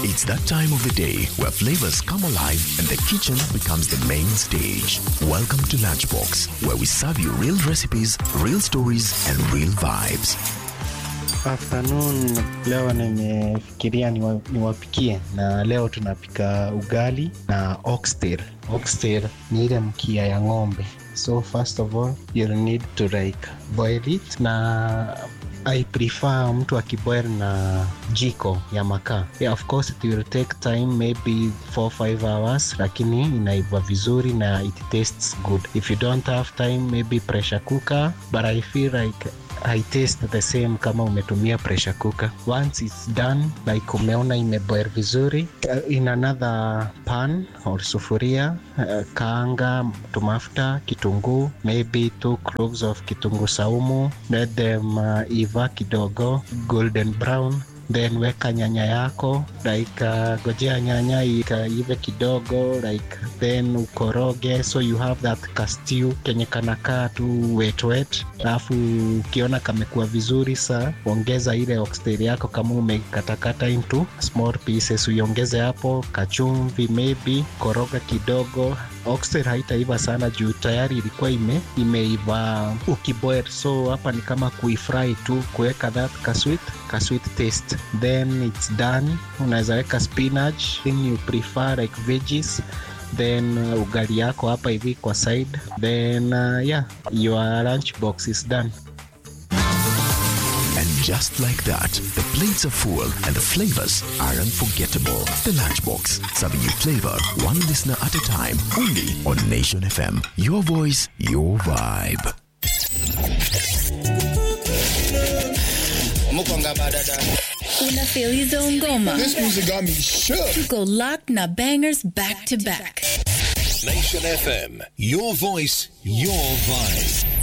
It's that time of the day where flavors come alive and the kitchen becomes the main stage. Welcome to Lunchbox, where we serve you real recipes, real stories, and real vibes. Afternoon, leo nimefikiria niwa- niwapikie na leo tunapika ugali na oxtail. Oxtail ni ile mkia ya ng'ombe. So first of all, you'll need to like boil it na I prefer mtu akiboil na jiko ya makaa. Yeah, of course it will take time maybe 4-5 hours lakini inaiva vizuri na it tastes good. If you don't have time maybe pressure cooker but I feel like I taste the same kama umetumia pressure cooker. Once it's done, like umeona imeboil vizuri, uh, in another pan or sufuria, uh, kaanga tumafuta, kitunguu, maybe two cloves of kitunguu saumu, let them uh, iva kidogo, golden brown then weka nyanya yako like uh, gojea nyanya ikaive kidogo like then ukoroge so you have that kastiu kenye kanakaa tu wet wet alafu ukiona kamekuwa vizuri sa ongeza ile oxtail yako kama umekatakata into small pieces uiongeze hapo kachumvi maybe koroga kidogo oxtail haitaiva sana juu tayari ilikuwa ime imeiva ukiboil so hapa ni kama kuifry tu kuweka that kasweet kasweet taste then it's done unaweza weka spinach thing you prefer like veggies then uh, ugali yako hapa hivi kwa side then uh, yeah your lunch box is done And just like that, the plates are full and the flavors are unforgettable. The Lunchbox, serving you flavor one listener at a time, only on Nation FM. Your voice, your vibe. mukonga badada Una feel hizo ngoma. this music got me shook Tuko locked na bangers back to back. Nation FM, your voice, your vibe.